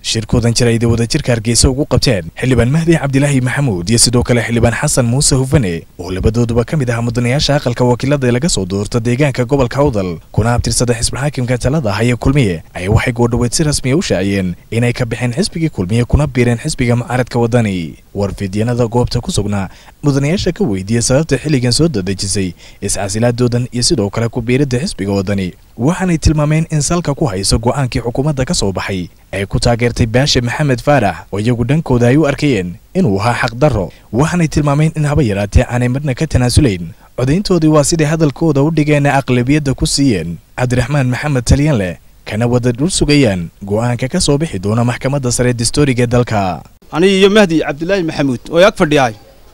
shirkoodan jaraida wadajirka hargeysa ugu qabteen xildhibaan mahdi cabdilaahi maxamuud iyo sidoo kale xildhibaan xasan muuse hufane oo labadooduba ka mid ah mudanayaasha aqalka wakiilada ee laga soo doorta deegaanka gobolka awdal kuna abtirsada xisbulxaakimka talada haya kulmiye ayaa waxay goordhoweed si rasmiya u shaaciyeen inay ka baxeen xisbigii kulmiye kuna biireen xisbiga mucaaradka wadani warfidyanada goobta ku sugnaa mudanayaasha ka weydiiyey sababta xilligan soo dadejisay iscasilaadoodan iyo sidoo kale ku biiridda xisbiga wadani waxaanay tilmaameen in salka ku hayso go'aankii xukuumadda ka soo baxay ay ku taageertay baashe maxamed faarax oo iyagu dhankooda ay u arkayeen inuu ahaa xaqdarro waxaanay tilmaameen in haba yaraatee aanay marna ka tanaasulayn codayntoodii waa siday hadalkooda u dhigeen aqlabiyadda ku siiyeen cabdiraxmaan maxamed talyanleh kana wada dhul sugayaan go'aanka ka soo bixi doona maxkamadda sare dastooriga ee dalka aniga iyo mahdi cabdilaahi maxamuud oo ag fadhiyahay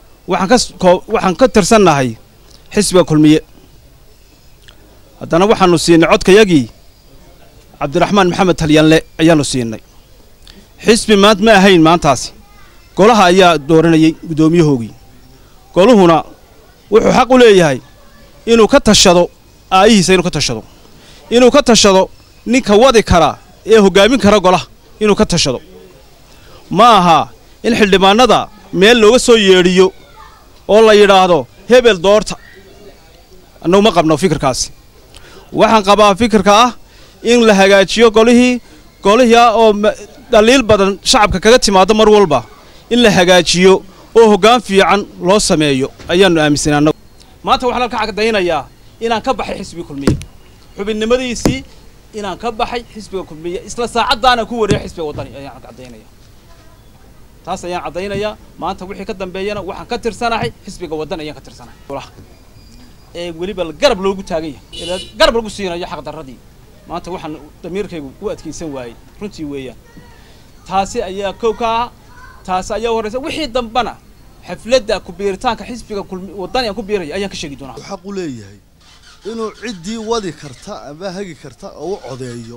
waxaan ka tirsannahay xisbiga kulmiye haddana waxaanu siinay codkayagii cabdiraxmaan maxamed talyanle ayaanu siinay xisbi maant ma ahayn maantaasi golaha ayaa dooranayay guddoomiyahoogii goluhuna wuxuu xaq u leeyahay inuu ka tashado aayihiisa inuu ka tashado inuu ka tashado ninka wadi kara ee hoggaamin kara golaha inuu ka tashado ma aha in xildhibaannada meel looga soo yeedhiyo oo la yidhaahdo hebel doorta annagu ma qabno fikirkaasi waxaan qabaa fikirka ah in la hagaajiyo golihii golihii ah oo dhaliil badan shacabka kaga timaado mar walba in la hagaajiyo oo hoggaan fiican loo sameeyo ayaannu aaminsanay annagu maanta waxaan halka cadaynayaa inaan ka baxay xisbiga kulmiye xubinnimadiisii inaan ka baxay xisbiga kulmiye isla saacaddaana ku wareey xisbiga waddani ayaan caddaynaya taas ayaan caddaynayaa maanta wixii ka dambeeyana waxaan ka tirsanahay xisbiga waddan ayaan ka tirsanahay ee weliba garab loogu taagan yahay garab lagu siinayo xaqdarradii maanta waxaan damiirkaygu u adkaysan waayey runtii weeyaan taasi ayaa kow ka ah taasi ayaa horraysa wixii dambana xafladda ku biiritaanka xisbiga waddani aan ku biiraya ayaan ka sheegi doonaa xaq u leeyahay inuu ciddii wadi karta ama hagi karta oo u codeeyo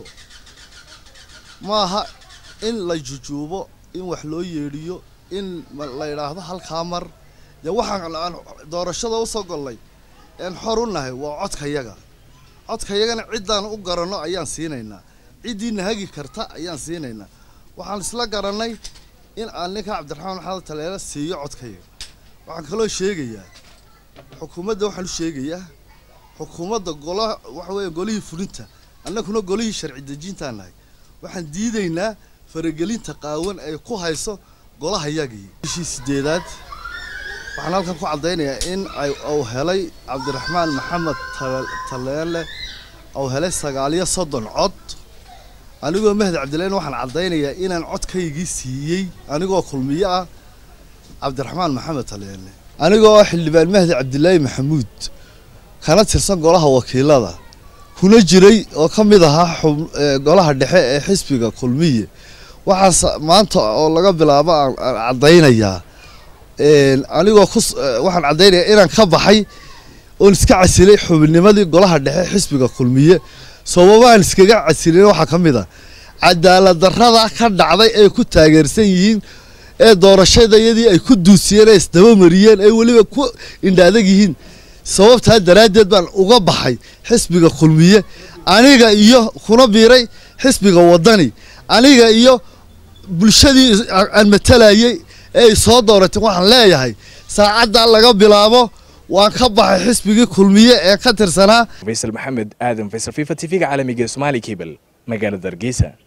maaha in la jujuubo in wax loo yeedhiyo in la yidhaahdo halkaa mar dee waxaan aan doorashada usoo gollay een xor u nahay waa codkayaga codkayagana ciddaan u garanno ayaan siinaynaa ciddiina hagi karta ayaan siinaynaa waxaan isla garannay in aan ninka cabdiraxmaan maxamed taleele siiyo codkayaga waxaan kaloo sheegayaa xukuumadda waxaan u sheegayaa xukuumadda gola waxa weeye golihii fulinta annaguna golihii sharci dejintaan nahay waxaan diidaynaa faragelinta qaawan ay ku hayso golahayagii bishii sideedaad waxaan halkan ku caddaynayaa in ay uu helay cabdiraxmaan maxamed taleele uu helay sagaaliyo soddon cod anigoo mahdi cabdillahin waxaan caddaynayaa inaan codkaygii siiyey anigoo kulmiyo ah cabdiraxmaan maxamed taleele anigoo xildhibaan mahdi cabdilaahi maxamuud kana tirsan golaha wakiilada kuna jiray oo ka mid ahaa golaha dhexe ee xisbiga kulmiye waxaas maanta oo laga bilaabo aan caddaynayaa anigoo ku waxaan caddaynayaa inaan ka baxay oon iska casilay xubinnimadii golaha dhexe xisbiga kulmiye sababaan iskaga casilin waxaa ka mid a cadaalad darrada ka dhacday ay ku taageersan yihiin ee doorashadayadii ay ku duusiyeen ee isdabamariyeen ay weliba ku indhaadag yihiin sababtaa daraaddeed baan uga baxay xisbiga kulmiye aniga iyo kuna biiray xisbiga waddani aniga iyo bulshadii aan matalayay ee ay soo dooratay waxaan leeyahay saacaddaa laga bilaabo waan ka baxay xisbigii kulmiye ee ka tirsanaa faysal maxamed aadan faysal fifa t v-ga caalamiga somaali cable magaalada hargeysa